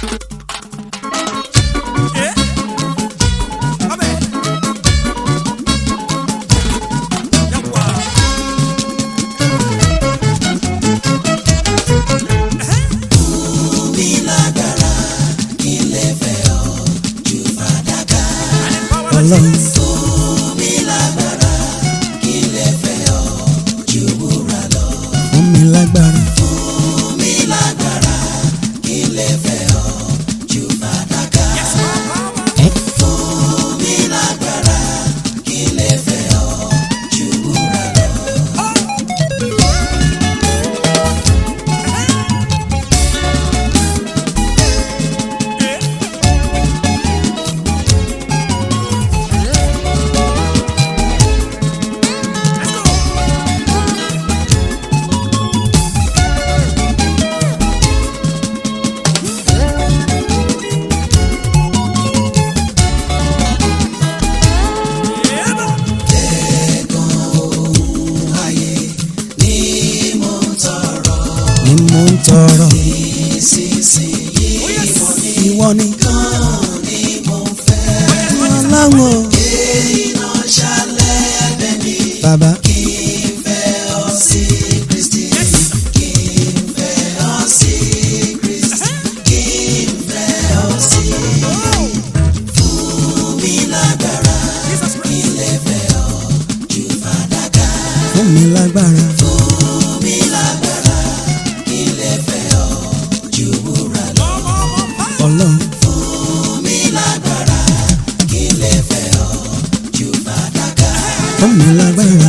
ọlọ́run. fún mi lágbára. ẹ ni mo ń tọrọ. ìwọ ni. ọlọ́run o. bàbá. fún mi lágbára. ọlọ́run. fún mi lágbára.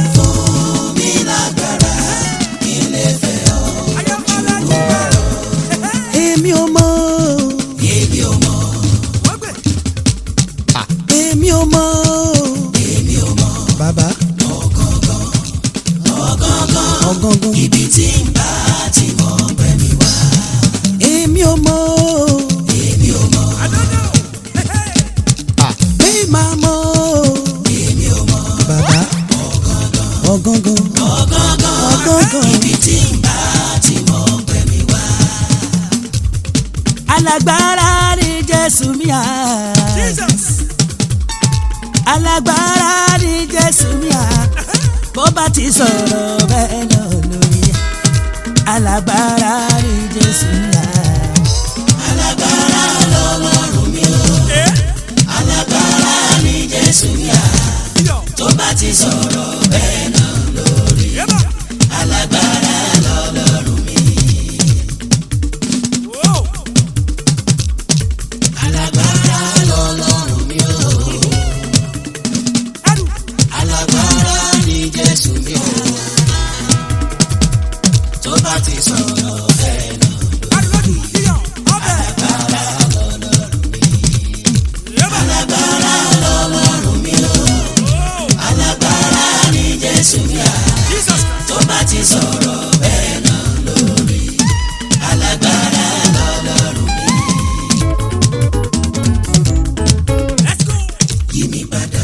èmi ò mọ̀. èmi ò mọ̀. èmi ò mọ̀. èmi ò mọ̀. bàbá. ọ̀gángan. ibi tí ń bá ti mọ̀ bẹ́ẹ̀ mi wá. èmi ò mọ̀. èmi ò mọ̀. pé màá mọ̀. èmi ò mọ̀. bàbá. ọ̀gángan. ọ̀gángan. ibi tí ń bá ti mọ̀ bẹ́ẹ̀ mi wá. alágbára ni jésù mi à. alágbára ni jésù mi à. bó bá ti sọ̀rọ̀ bẹ́ẹ̀ náà lórí. alágbára ni jésù mi à. alágbára lọ́lọ́run mi o. alágbára ni jésù mi à. tó bá ti sọ̀rọ̀ bẹ́ẹ̀ náà lórí. alágbára lọ́lọ́run mi. alágbára lọ́lọ́run mi o. alágbára ni jésù mi o. tó bá ti sọ̀rọ̀ bẹ́ẹ̀ náà. alágbára lọ́lọ́run mi o. alágbára ni jésù mi à. tó bá ti sọ̀rọ̀ bẹ́ẹ̀ náà lórí. alágbára lọ́lọ́run mi. yí mi padà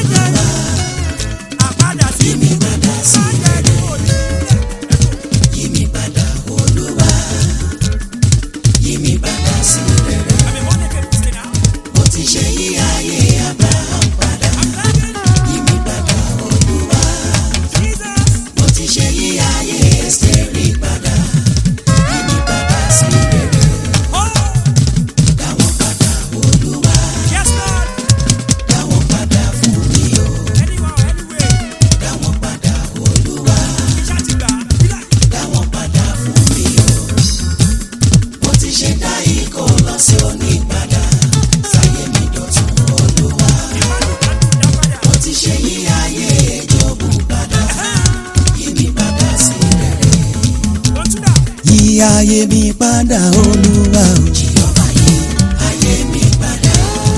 yí mi padà sí rere. yí mi padà olúwa. yí mi padà sí rere. mo ti ṣe yí ayé abraham padà. yí mi padà olúwa. mo ti ṣe yí ayé ẹsẹ̀rì padà. yí mi padà sí rere. dáwọn padà olúwa. dáwọn padà fún mi o. dáwọn padà olúwa. dáwọn padà fún mi o. mo ti ṣe dá ikọ̀ lọ sí òní padà. sáyé mi dọ̀tun olúwa. mo ti ṣe yí ayé ìjọ̀bù padà. yí mi padà sí rere. yí ayé mi padà olúwa o. jìyọ̀bá yí ayé mi padà.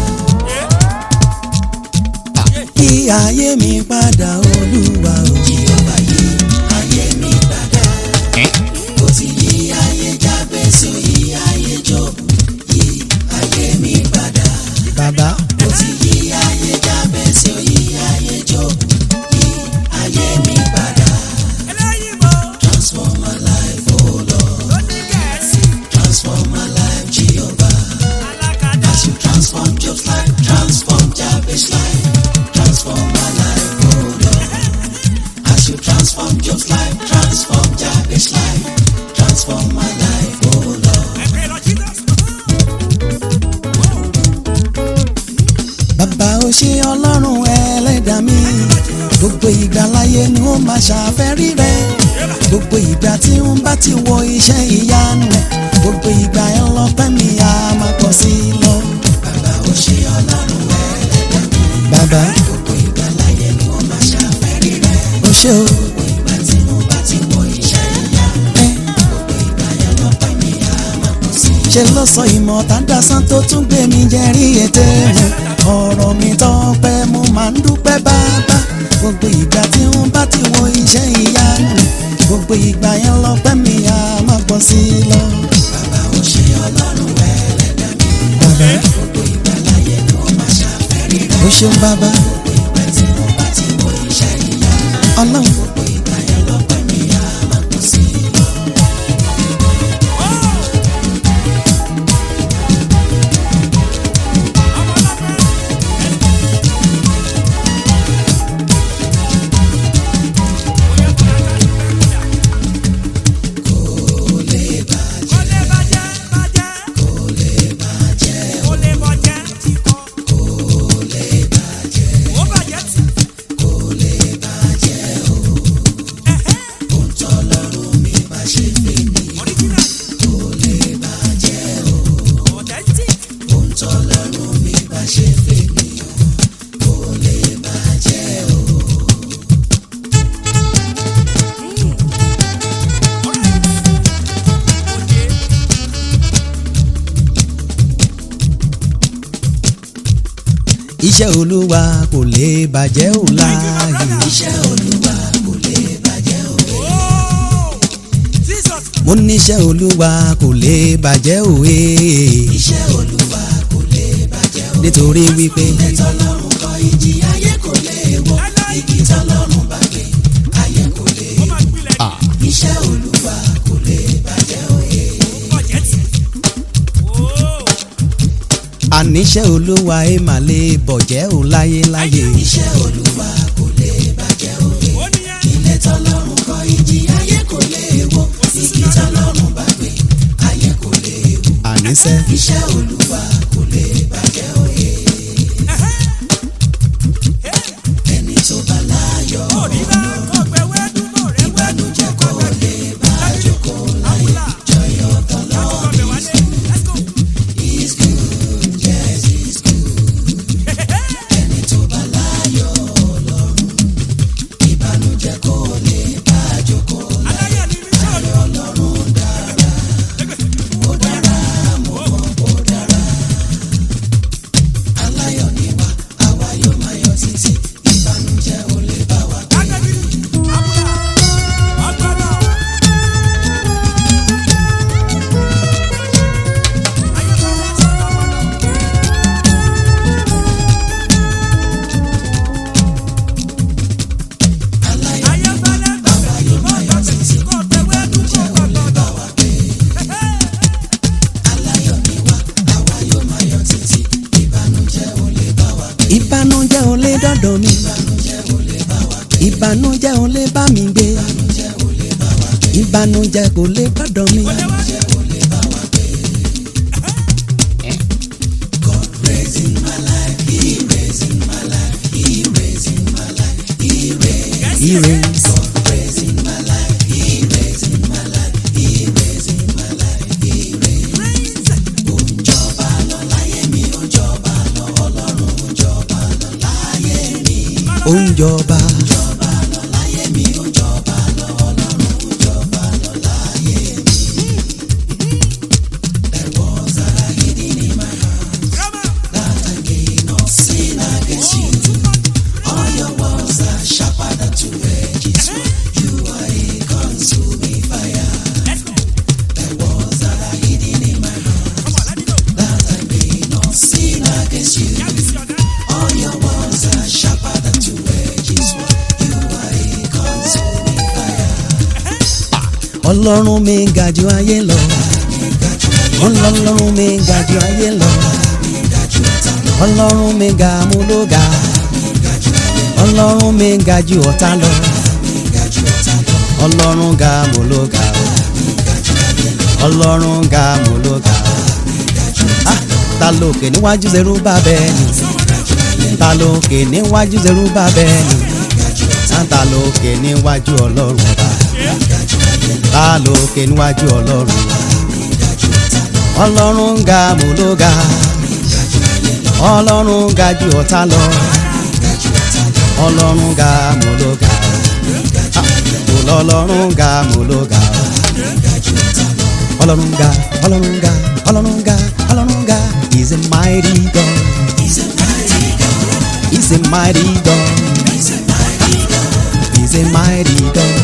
yí ayé mi padà olúwa o. jìyọ̀bá yí ayé mi padà. ó ti yí ayé jábẹ́sì yí ayé jọ̀bù yí ayé mi padà. bàbá. ó ti yí ayé jábẹ́sì yí ayé jọ̀bù yí ayé mi padà. transform my life oh lord transform my life ò ṣe ọlọ́run ẹlẹ́dàá mi gbogbo ìgbà láyé ni ó máa ṣàfẹ́rí rẹ gbogbo ìgbà tí ń bá ti wo iṣẹ́ ìyanu rẹ gbogbo ìgbà ẹ lọ́pẹ́ mi á máa pọ̀ sí i lọ. bàbá ò ṣe ọlọ́run ẹlẹ́dàá mi. bàbá gbogbo ìgbà láyé ni ó máa ṣàfẹ́rí rẹ. ó ṣe o. gbogbo ìgbà tí mo bá ti wo iṣẹ́ ìyanu rẹ gbogbo ìgbà ẹ lọ́pẹ́ mi á máa pọ̀ sí i lọ. ṣe ló sọ ìmọ̀ tàdásán tó tún gbé mi jẹ́rí ètè rẹ̀ ọ̀rọ̀ mi tọ́pẹ́ mo máa ń dúpẹ́ bàbá gbogbo ìgbà tí ń bá ti wo iṣẹ́ ìyanu rẹ̀ gbogbo ìgbà yẹn lọ́pẹ́ mi á máa pọ̀ sí i lọ. bàbá ò ṣe ọlọ́run ẹlẹ́dàá mi. bàbá gbogbo ìgbà láyé ni ó máa ṣàfẹ́rí rẹ̀. ó ṣeun bàbá. gbogbo ìgbà tí mo bá ti wo iṣẹ́ ìyanu rẹ̀. ọlọ́run. gbogbo ìgbà yẹn lọ́pẹ́ mi á máa pọ̀ sí i lọ. iṣẹ́ olúwa kò lè bàjẹ́ ò láàyè. iṣẹ́ olúwa kò lè bàjẹ́ ò mo ní iṣẹ́ olúwa kò lè bàjẹ́ ò iṣẹ́ olúwa kò lè bàjẹ́ ò nítorí wípé. ilé tọ́lọ́run kọ́ ìjì ayé kò lè wọ̀ igi tọ́lọ́run bá gbé ayé kò lè wọ̀ iṣẹ́ olúwa kò lè bàjẹ́ ò àníṣẹ́ olúwa ẹ̀ mà lè bọ̀jẹ́ ò láyé láyé. iṣẹ́ olúwa kò lè bàjẹ́ ò ilé tọ́lọ́run kọ́ ìjì ayé kò lè wọ̀ igi tọ́lọ́run bá gbé ayé kò lè wọ̀. àníṣẹ́. iṣẹ́ olúwa kò lè bàjẹ́ ò ẹni tó bá láyọ̀ ìbànújẹ́ kò lè bá jókòó láyé joy of the Lord is good yes is good ẹni tó bá láyọ̀ ọlọ́run ìbànújẹ́ kò lè bá jókòó láyé ayọ̀ ọlọ́run dára ó dára mo mọ̀ ó dára aláyọ̀ ni wá àwa yóò máa yọ̀ títí ìbànújẹ́ ò lè bá wa gbé. ìbànújẹ́ ò lè dọ́dọ̀ mi ìbànújẹ́ ò lè bá mi gbé ìbànújẹ́ kò lè dọ́dọ̀ mi. Ire. ó ń jọba. ọlọ́run mi ga jù ayé lọ ọlọ́run mi ga jù ayé lọ ọlọ́run mi ga mú ló ga ọlọ́run mi ga jù ọ̀tá lọ ọlọ́run ga mú ló ga ọlọ́run ga mú ló ga Ah, ta lókè níwájú zero bá bẹ́ẹ̀ ni ta lókè níwájú Jerúbábẹ́lì ta lókè níwájú ọlọ́run ọba ta lókè níwájú ọlọ́run ọlọ́run ga mo ló ga ọlọ́run ga ju ọ̀tá lọ ọlọ́run ga mo ló ga ọlọ́run ga mo ló ga ọlọ́run ga ọlọ́run ga ọlọ́run ga ọlọ́run ga is a mighty God is a mighty God is a mighty God is a mighty God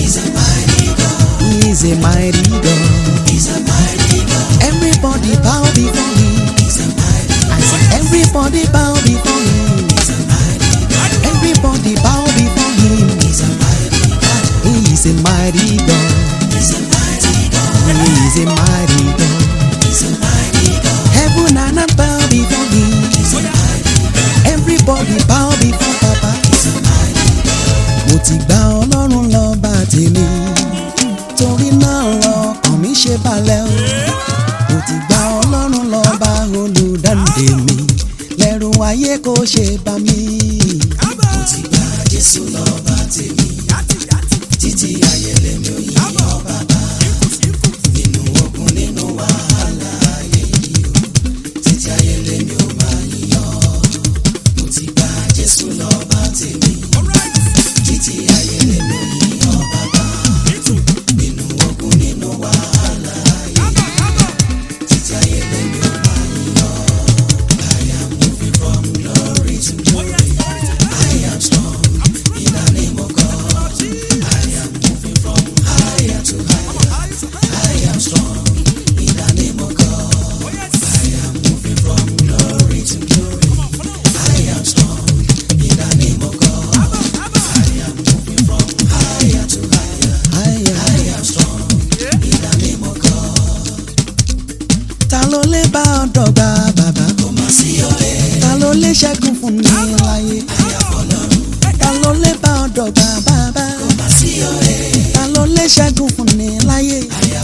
is a mighty God everybody bow before him I say everybody bow before him everybody bow before him he is a mighty God he is a mighty God heaven and earth bow before him everybody bow before papa mo ti gba ọlọ́run lọ́ba tèmi torí náà ọkàn mi ṣe balẹ̀ o mo ti gba ọlọ́run lọ́ba olùdáǹdè mi lẹ́rù ayé kò ṣe bá mi. mo ti gba jésù lọ́ba tèmi títí ayé lèmi ò yí ọba bá nínú ogun nínú wàhálà ayé yìí o títí ayé lèmi ò máa yíyọ mo ti gba jésù lọ́ba tèmi títí ayé lèmi ò yí ọba bá nínú ogun nínú wàhálà ayé yìí títí ayé lèmi ò máa yíyọ I am moving from glory to glory I am strong in the name of God I am moving from higher to higher I am strong in the name of God I am moving from glory to glory I am strong in the name of God I am moving from higher to higher I am strong in the name of God ta ló lè bá ọ dọ́gba bàbá kò má sí ọ̀rẹ́ ta ló lè ṣẹ́gun fún mi láyé ta ló lè bá ọ dọ́gba bàbá kò má sí ọ̀rẹ́ ta ló lè ṣẹ́gun fún mi láyé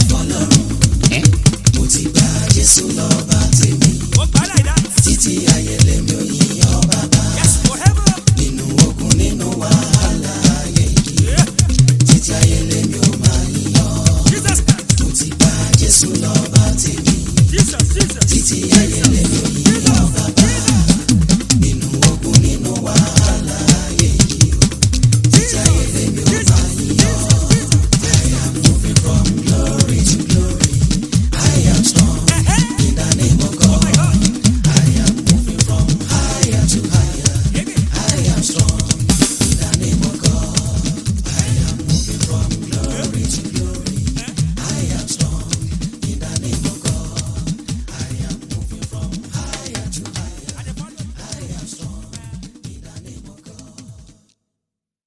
mo ti gba Jésù lọ́ba tèmi títí ayé lèmi ò yí ọba bá nínú ogun nínú wàhálà ayé yìí títí ayé lèmi ò máa yíyọ mo ti gba Jésù lọ́ba tèmi títí ayé lèmi ò yí